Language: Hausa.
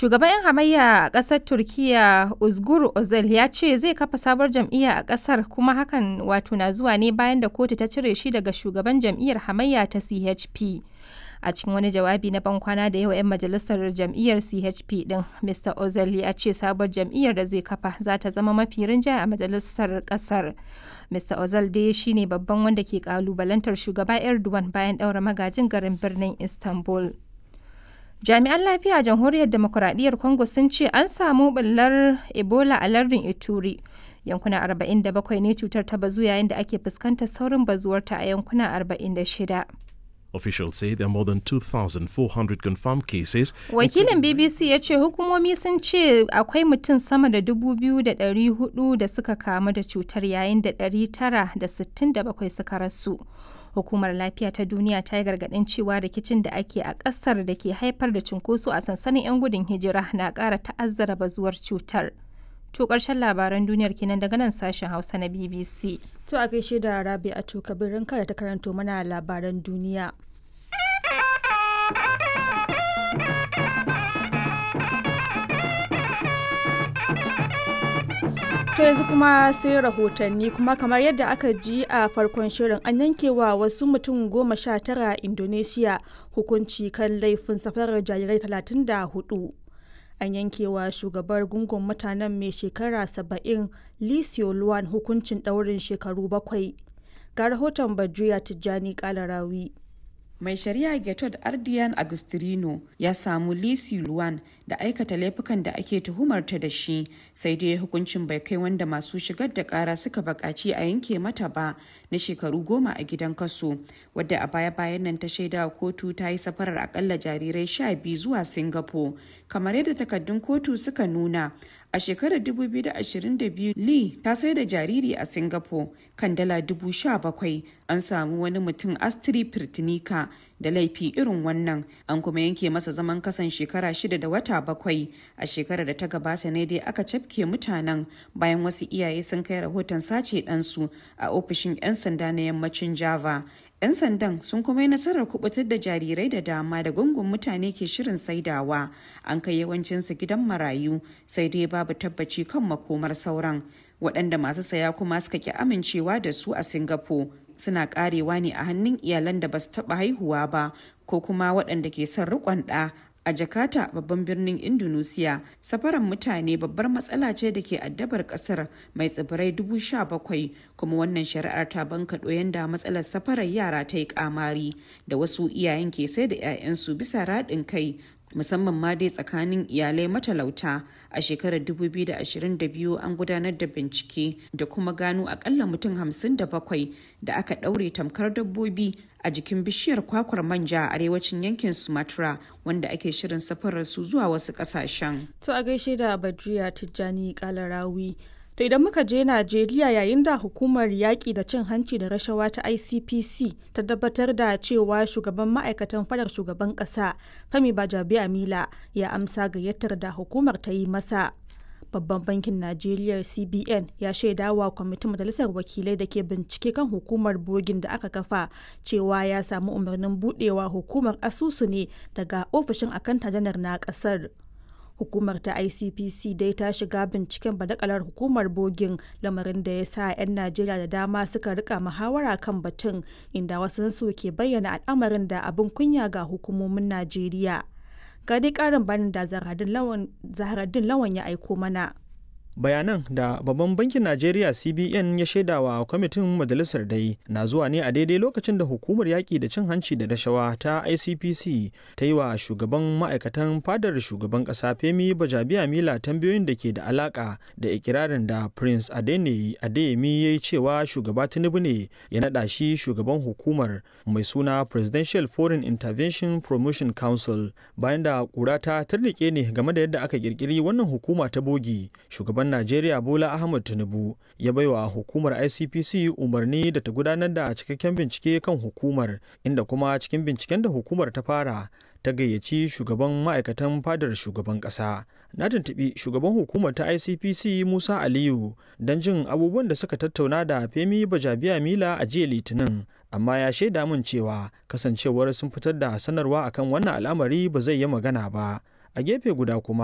Shugaban 'yan hamayya a ƙasar Turkiyya Uzgur Özel ya ce zai kafa sabuwar jam'iyya a ƙasar kuma hakan wato na zuwa ne bayan da kotu ta cire shi daga shugaban jam'iyyar hamayya ta CHP. A cikin wani jawabi na bankwana da yawa 'yan majalisar jam'iyyar CHP din, Mr. Özel ya ce sabuwar jam'iyyar da zai kafa za ta zama mafi rinjaye a majalisar ƙasar. Mr. Özel dai shine babban wanda ke kalubalantar shugaba Erdogan bayan ɗaura magajin garin birnin Istanbul. Jami'an lafiya a Jamhuriyar Demokuraɗiyyar Congo sun ce an samu ɓullar Ebola a lardin Ituri. Yankuna 47 ne cutar ta bazu yayin da ake fuskantar saurin bazuwarta a yankuna 46. Officials say there are more than 2,400 confirmed cases. Wakilin BBC ya ce hukumomi sun ce akwai mutum sama da 2,400 da suka kamu da cutar yayin da 967 suka rasu. Hukumar Lafiya ta Duniya ta yi gargaɗin cewa rikicin da ake a ƙasar da ke haifar da cunkoso a sansanin 'yan gudun hijira na ƙara ta'azzara bazuwar cutar. To ƙarshen labaran duniyar kenan daga nan sashen Hausa na BBC. To a gaishe da Rabi a kabirin kada ta karanto mana labaran duniya. To yanzu kuma sai rahotanni kuma kamar yadda aka ji a farkon shirin an yankewa wasu mutum goma sha tara Indonesia hukunci kan laifin safarar jarirai talatin da hudu. An yankewa shugabar gungun mutanen mai shekara saba'in Lisio Luwan hukuncin ɗaurin shekaru bakwai. Ga rahoton Badriya Tijjani Kalarawi. mai shari'a Getod Ardian Agustirino ya samu Lisi Luwan da aikata laifukan da ake tuhumarta da shi sai dai hukuncin bai kai wanda masu shigar da kara suka bakaci a yanke mata ba na shekaru goma a gidan kaso wadda a baya-bayan nan ta shaida kotu ta yi safarar akalla jarirai sha biyu zuwa Singapore kamar yadda takaddun kotu suka nuna a shekarar 2022 lee ta sai da jariri a singapore kan dala 17,000 an samu wani mutum astri firtinika da laifi irin wannan an kuma yanke masa zaman kasan shekara shida da wata bakwai a shekarar da ta gabata ne dai aka cafke mutanen bayan wasu iyaye sun kai rahoton sace ɗansu a ofishin 'yan sanda na yammacin java 'yan sandan sun kuma yi nasarar kubutar da jarirai da dama da gungun mutane ke shirin saidawa an kai yawancinsu gidan marayu sai dai babu tabbaci kan makomar sauran waɗanda masu saya kuma suka ki amincewa da su a singapore suna karewa ne a hannun iyalan da ba su taɓa haihuwa ba ko kuma waɗanda ke son riƙon ɗa a jakarta babban birnin indonesia safaran mutane babbar matsala ce da ke addabar kasar mai tsibirai dubu sha bakwai kuma wannan shari'ar ta bankaɗo yanda matsalar safarar yara ta yi kamari da wasu iyayen ke sai da 'ya'yansu bisa raɗin kai musamman ma dai tsakanin iyalai matalauta a shekarar 2022 an gudanar da bincike da kuma gano akalla mutum 57 da aka ɗaure tamkar dabbobi a jikin bishiyar kwakwar manja a arewacin yankin sumatra wanda ake shirin safarar su zuwa wasu ƙasashen. To a gaishe da Badriya Tijjani Kalarawi. To idan muka je Najeriya yayin da hukumar yaƙi da cin hanci da rashawa ta ICPC ta tabbatar da cewa shugaban ma'aikatan fadar shugaban ƙasa Femi Bajabi Amila ya amsa gayyatar da hukumar ta yi masa. Babban bankin Najeriya CBN ya shaida wa kwamitin majalisar wakilai da ke bincike kan hukumar bogin da aka kafa cewa ya samu umarnin budewa hukumar asusu ne daga ofishin akanta janar na ƙasar. hukumar ta icpc dai ta shiga binciken badakalar hukumar bogin lamarin da ya sa 'yan najeriya da dama suka rika muhawara kan batun inda wasansu ke bayyana al'amarin da abin kunya ga hukumomin najeriya ga dai karin bayanin da zaharaddin lawan ya aiko mana bayanan da babban bankin najeriya cbn ya shaidawa kwamitin majalisar dai na zuwa ne a daidai lokacin da hukumar yaƙi da cin hanci da rashawa ta icpc ta yi wa shugaban ma'aikatan fadar shugaban ƙasa femi bajabiya mila tambayoyin da ke da alaƙa da ikirarin da prince adeni adeyemi ya yi cewa shugaba tinubu ne ya naɗa shi shugaban hukumar mai suna presidential foreign intervention promotion council bayan da ƙura ta tarnike ne game da yadda aka ƙirƙiri wannan hukuma ta bogi shugaban shugaban Najeriya Bola Ahmed Tinubu ya baiwa hukumar ICPC umarni da ta gudanar da cikakken bincike kan hukumar inda kuma cikin binciken da hukumar ta fara ta gayyaci shugaban ma'aikatan fadar shugaban ƙasa. Na tuntuɓi shugaban hukumar ta ICPC Musa Aliyu don jin abubuwan da suka tattauna da Femi Bajabiya Mila a jiya Litinin. Amma ya shaida min cewa kasancewar sun fitar da sanarwa akan wannan al'amari ba zai yi magana ba. A gefe guda kuma